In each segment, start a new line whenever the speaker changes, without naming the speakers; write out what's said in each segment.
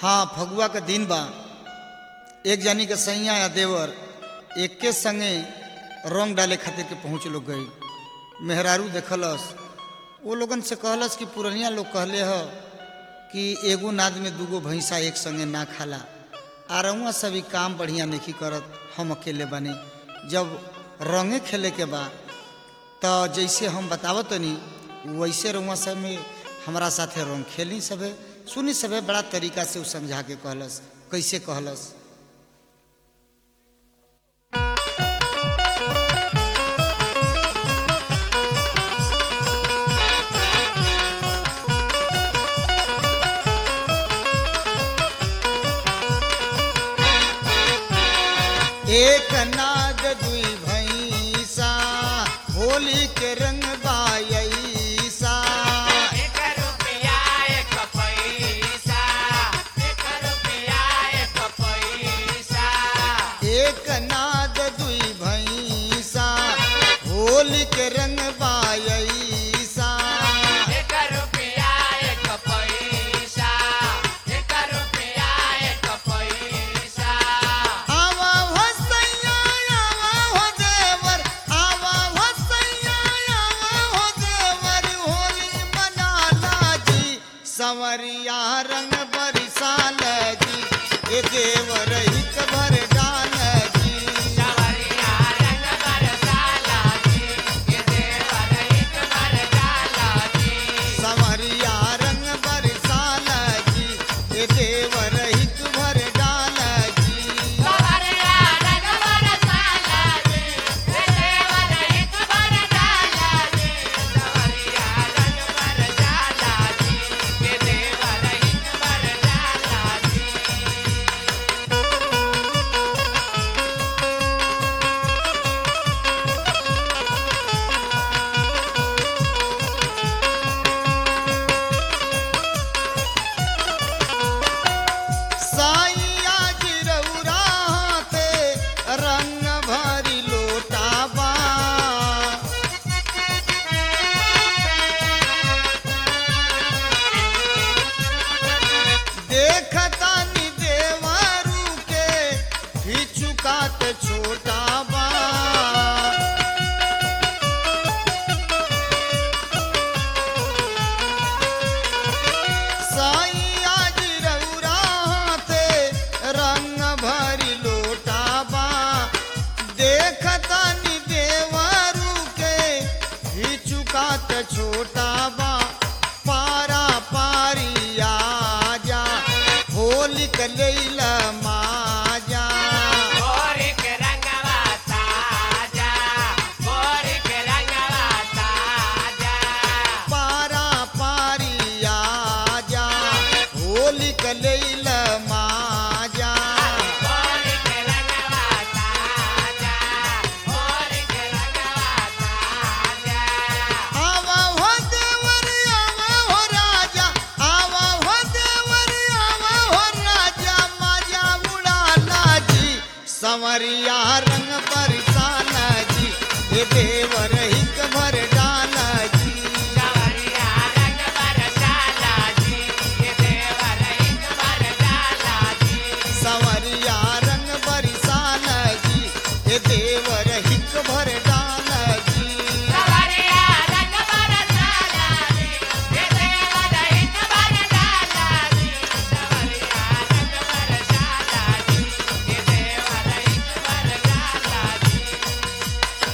हाँ फगुआ के दिन बा एक जानी के सैया या देवर एक के संगे रंग डाले खातिर के पहुँच लोग गई मेहरारू देखलस वो लोगन से कहलस कि पुरनिया लोग कहले ह कि एगो नाद में दूगो भैंसा एक संगे ना खाला आ रउआ सभी काम बढ़िया नहीं करत हम अकेले बने जब रंगे खेले के बा तो जैसे हम बतावत तनी वैसे रउआ सब में हमारा साथे रंग खेली सबे सुनी सबे बड़ा तरीका से उ समझा के कहलस कैसे कहलस एक नाद दुई भैंसा होली के रंग बायसा
एक रुपया एक पैसा एक रुपया एक पैसा
एक नाद दुई भैंसा होली के रंग बायसा
एक रुपया एक पैसा एक रुपया एक पैसा
आवा हो सैया आवा हो देवर आवा हो सैया आवा हो देवर होली मनाला जी संवरिया रंग बरसाल जी ए देवर हित भर डाल जी
सवरिया रंग बरसाला जी ये देवर एक बरसाला जी
संवरिया रंग बरसाल जी ए देवर हित भर डाल जी
सवरिया रंग बरसाला जी ये देवर एक बरसाला जी सवरिया रंग बरसाला जी ये देवर एक बरसाला जी
साइया जिरौरा हाथे रंग भरी लोटाबा देखता नि देवरू के हिचुकात छोटाबा साइया जिरौरा हाथे रंग भरी लोटाबा देखता नि देवरू के हिचुकात छोटाबा पारा पारी आजा होली कलैला माजा
गोरी के रंगवा ताजा गोरी के रंगवा ताजा
पारा पारी आजा होली कलैला माजा
गोरी के रंगवा ताजा गोरी के रंगवा ताजा
आवा हो देवर आवा हो राजा आवा हो देवर आवा हो राजा माजा उड़ाला जी संवरिया रंग बरसाला जी ये देवर हिक भर डाला जी
सवरिया रंग बरसाला जी ये देवर एक बरसाला जी
संवरिया रंग बरसाला जी ये देवर हिक भर डाला जी
सवरिया रंग बरसाला जी ये देवर एक बरसाला जी सवरिया रंग बरसाला जी ये देवर एक बरसाला जी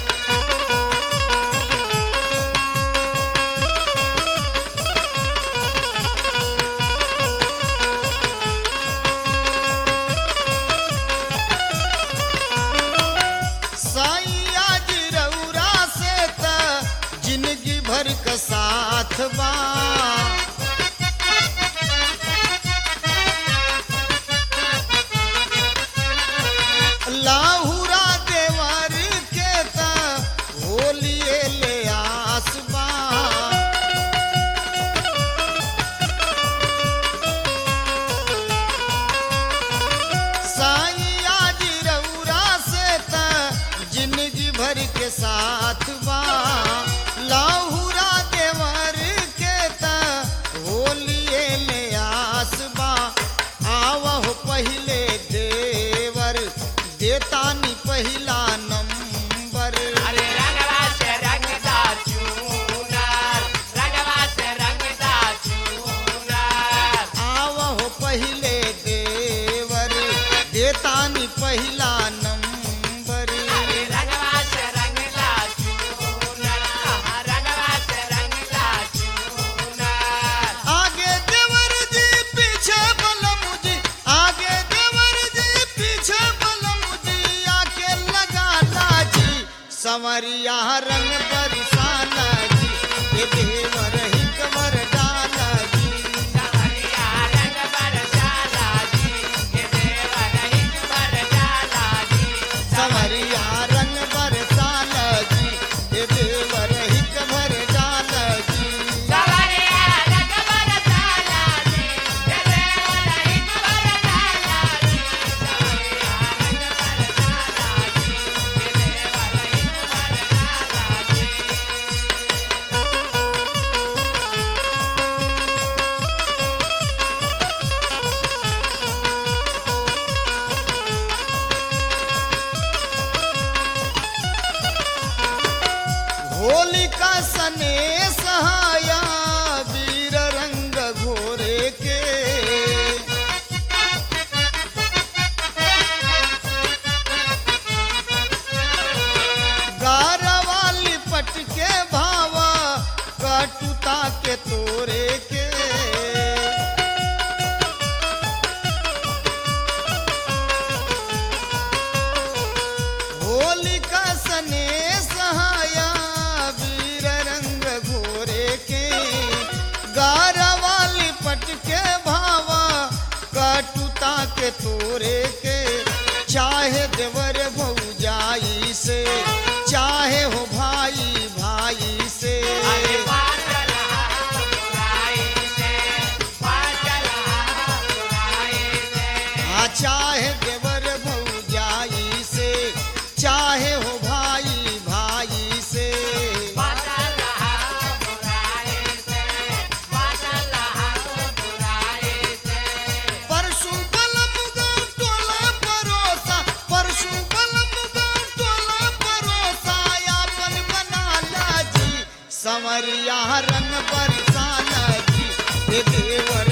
साइया जिरौरा से त जिंदगी भर का साथ बा लाहुरा देवर के त होलिए ले आसबा साइया जिरौरा से त जिंदगी भर के साथ बा लाहुरा देवर के त होलिए ले आसबा संवरिया रंग बरसाना जी ये देवर हिक वर डाला जी
सवरिया रंग बरसाला जी ये देवर हित बरसाला जी
संवरिया रंग बरसाना जी ये देवर हिक वर डाला जी
सवरिया रंग बरसाला जी ये देवर हित बरसाला जी सवरिया रंग बरसाला जी ये देवर हित बरसाला जी
होलिका सने सहाया वीर रंग घोरे के गारवाली पट के भावा कटुता के तोरे के होलिका सने सहाया वीर रंग घोरे के गारवाली पट के भावा कटुता के तोरे के चाहे देवर भौजाई से चाहे हो भाई भाई से
अरे पागल बुराई से पागल बुराई से
आ चाहे देवर भौजाई से चाहे हो भाई भाई से
पागल बुराई से पागल बुराई से
परशु बलम गौ टोला परोसा परशु बलम गौ टोला परोसा यापन बना ला जी संवरिया रंग बरसाना जी ये देवर